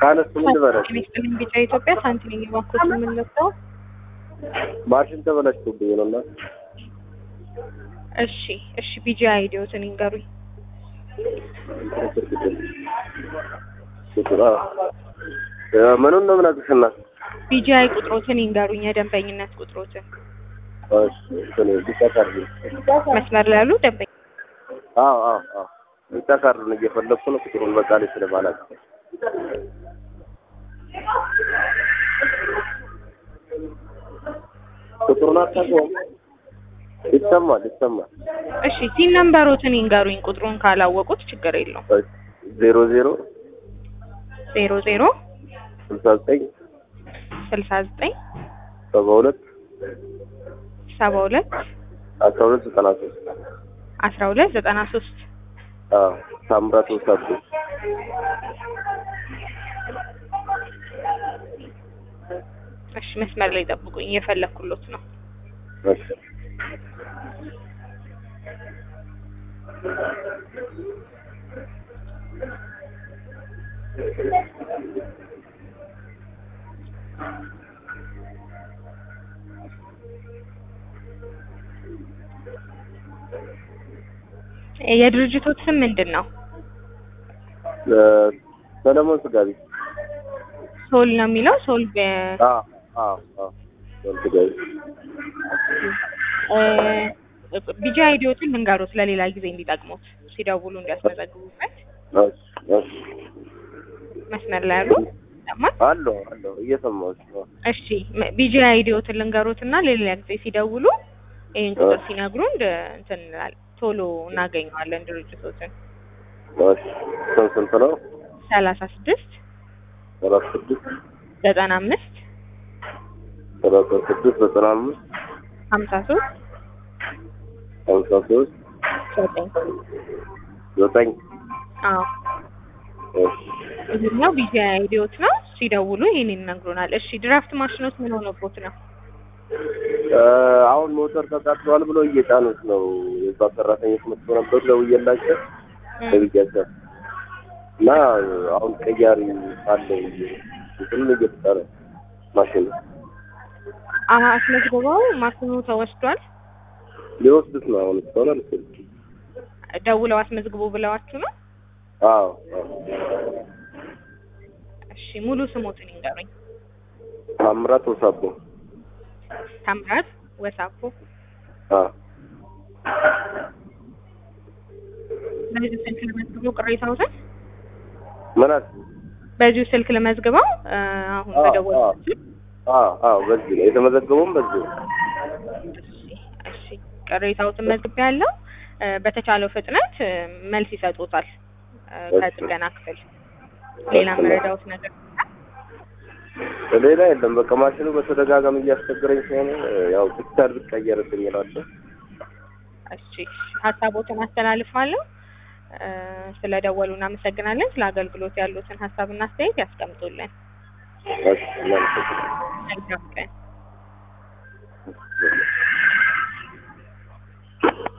ካነስ ምን ልበለሽ ሚኒስትር ቢጫ ኢትዮጵያ ሳንቲም እየባኮት የምንለብሰው ማሽን ተበላሽቶብኝ ነው እና እሺ እሺ ቢጂ አይዲዮትን ይንገሩኝ ምኑን ነው የምነግርሽ እናት ቢጂ አይ ቁጥሮትን ይንገሩኝ የደንበኝነት ቁጥሮትን እሺ እንትን ቢጫ ካርድ መስመር ላይ ያሉ ደንበኛ አዎ አዎ አዎ ቢጫ ካርዱን እየፈለግኩ ነው ቁጥሩን በቃ ላይ ስለማላውቅ ቁጥሩን አታውቀውም ይሰማል ይሰማል እሺ ሲን ነምበሮትን ይንገሩኝ ቁጥሩን ካላወቁት ችግር የለውም ዜሮ ዜሮ ዜሮ ዜሮ ስልሳ ዘጠኝ ስልሳ ዘጠኝ ሰባ ሁለት ሰባ ሁለት አስራ ሁለት ዘጠና ሶስት አስራ ሁለት ዘጠና ሶስት አዎ ታምራት ወሳዱ እሺ መስመር ላይ ጠብቁኝ እየፈለኩሎት ነው እሺ የድርጅቶት ስም ምንድን ነው ሰለሞን ስጋ ቤት ሶል ነው የሚለው ሶል በ- አዎ አዎ አዎ ሰለሞን ስጋ ቤት እ ቢጂ አይዲዮትን ልንገሩት ለሌላ ጊዜ እንዲጠቅሙት ሲደውሉ እንዲያስመዘግቡበት እሺ እሺ መስመር ላይ ያሉ ይሰማል አለሁ አለሁ እየሰማሁሽ ነው እሺ ቢጂ አይዲዮትን ልንገሩት እና ለሌላ ጊዜ ሲደውሉ ይህን ቁጥር ሲነግሩን እንደ- እንትን እንላለን ቶሎ እናገኘዋለን ድርጅቶትን እሺ ስንት ስንት ነው ሰላሳ ስድስት ሰላሳ ስድስት ዘጠና አምስት ሰላሳ ስድስት ዘጠና አምስት ሀምሳ ሶስት ሀምሳ ሶስት ዘጠኝ ዘጠኝ አዎ እሺ ይህኛው ቢጂ አይዲዮት ነው ሲደውሉ ይህን ይነግሩናል እሺ ድራፍት ማሽኖት ምን ሆነቦት ነው እ አሁን ሞተር ተቃጥሏል ብሎ እየጫኑት ነው የዛ ሰራተኞች መጥቶ ነበሩ ደውዬላቸው ለብያቸው እና አሁን ቀያሪ አለ እንትኑን እየተጫነ ማሽኑ አሀ አስመዝግበው ማሽኑ ተወስዷል ሊወስዱት ነው አሁን እስካሁን አልወሰዱትም ደውለው አስመዝግቡ ብለዋችሁ ነው አዎ አዎ እሺ ሙሉ ስሞትን ይንገሩኝ ታምራት ወሳቦ ታምራት ወሳፎ አዎ በዚሁ ስልክ ለመዝግበው ቅሬታዎትን ምን አልክ በዚሁ ስልክ ለመዝግበው እ አሁን አዎ፣ በደወሉት አዎ አዎ በዚህ ነው የተመዘገበውም በዚህ ነው እሺ እሺ ቅሬታዎትን መዝግቤ ያለው በተቻለው ፍጥነት እ መልስ ይሰጡታል እ ከጥገና ክፍል ሌላ መረዳዎት ነገር ሌላ የለም በቃ ማሽኑ በተደጋጋሚ እያስቸገረኝ ስለሆነ ያው ብቻ ብትቀየርብኝ እላለሁ እሺ ሀሳቦትን አስተላልፋለሁ እ ስለደወሉ እናመሰግናለን ስለ አገልግሎት ያሉትን ሀሳብና አስተያየት ያስቀምጡልን እሺ እናመሰግናለን መልካም ቀን